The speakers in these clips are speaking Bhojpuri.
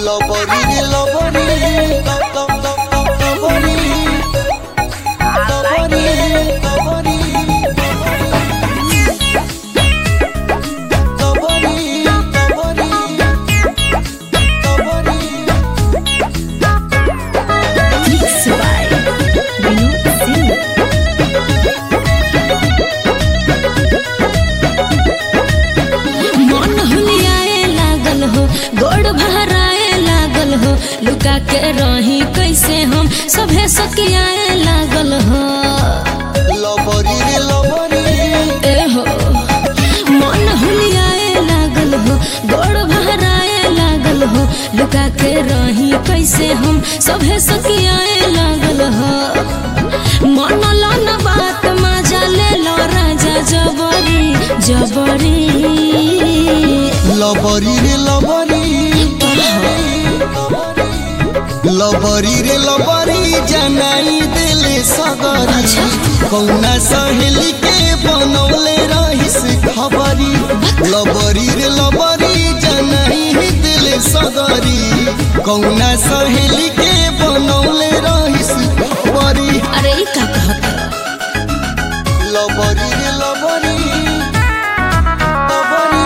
লবরি রে লবরি ল- ল- ল- ল- লবরি লবরি লবরি লবরি লবরি লবরি Mix by Vinod Singh. मन हुलियाए लागल हो गोड़ भराए लागल हो लुका के रही कैसे हम सभे सकियाए लागल हो লবরি রে লবরি ए हो मन हुलियाए लागल हो गोड़ भराए लागल हो लुका के रही कैसे हम सभे सकियाए लागल हो मन लो न बात मजा ले लो राजा जबरी जबरी লবরি রে লবরি लबरी रे लबरी जनाई दिले सगरी कौना सहेली के बनौले रहिस खबरी लबरी रे लबरी जनाई दिले सगरी कौना सहेली के बनौले रहिस खबरी अरे ई का कहत लबरी रे लबरी लबरी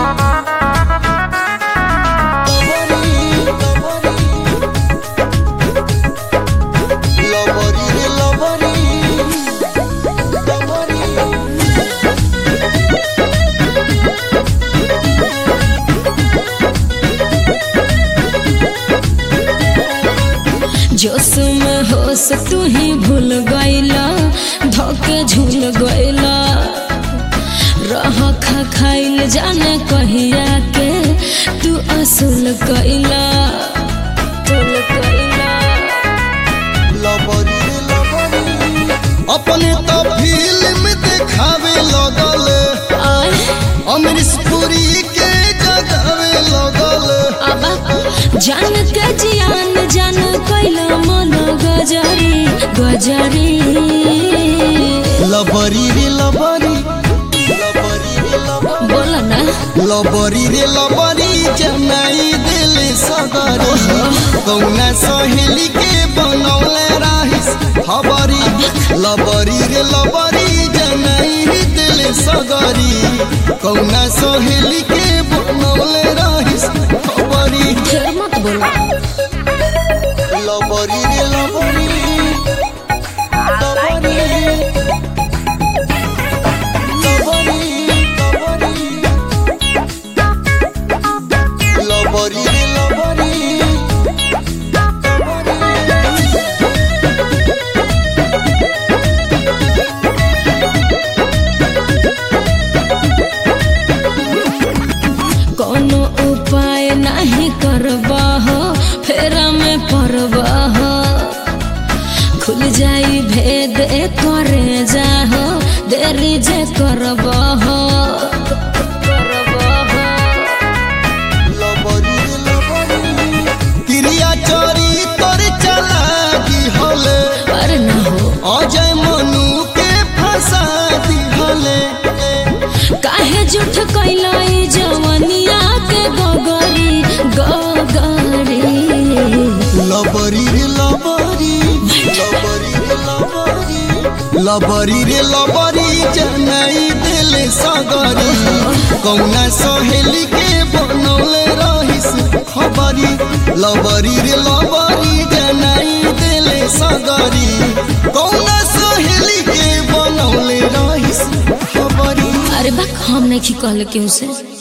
लबरी लबरी रे लबरी लबरी जोश में होश तू ही भूल गईला धोके झूल गईला रह खा खाइल जाने कहिया के तू असूल कईला तुल कईला लबरी रे लबरी अपने तो फिल्म देखावे लगल आय अमरीश पुरी के जगावे लगल अबा जान के जियान जान कैला मन गजरी गजरी लबरी रे लबरी लबरी रे लबरी बोला ना लबरी रे लबरी जनाई दिले सगरी कौना सहेली के बनौले रहिस खबरी लबरी रे लबरी जनाई दिले सगरी कौना सहेली के बनौले रहिस खबरी फिर मत बोला लबरी रे लबरी लबरी लबरी लबरी लबरी रे लबरी कोनो उपाय नहीं करबा हो फेरा में पड़बा हो खुल जाई भेद ए करे जाहो देरी जे करबा हो करबा हो। लबरी रे लबरी क्रिया चोरी तोर चलाकी हले अरे ना हो अजय मनु के फंसा दी हले काहे झूठ कैलाई जवनिया के गगरी गगरी लबरी रे लबरी लबरी रे लबरी लबरी रे लबरी जनाई दिले सगरी कौना सहेली के बनौले रहिस खबरी लबरी रे लबरी जनाई दिले सगरी कौना सहेली के बनौले रहिस खबरी अरे बा हम नहीं कहले केहू से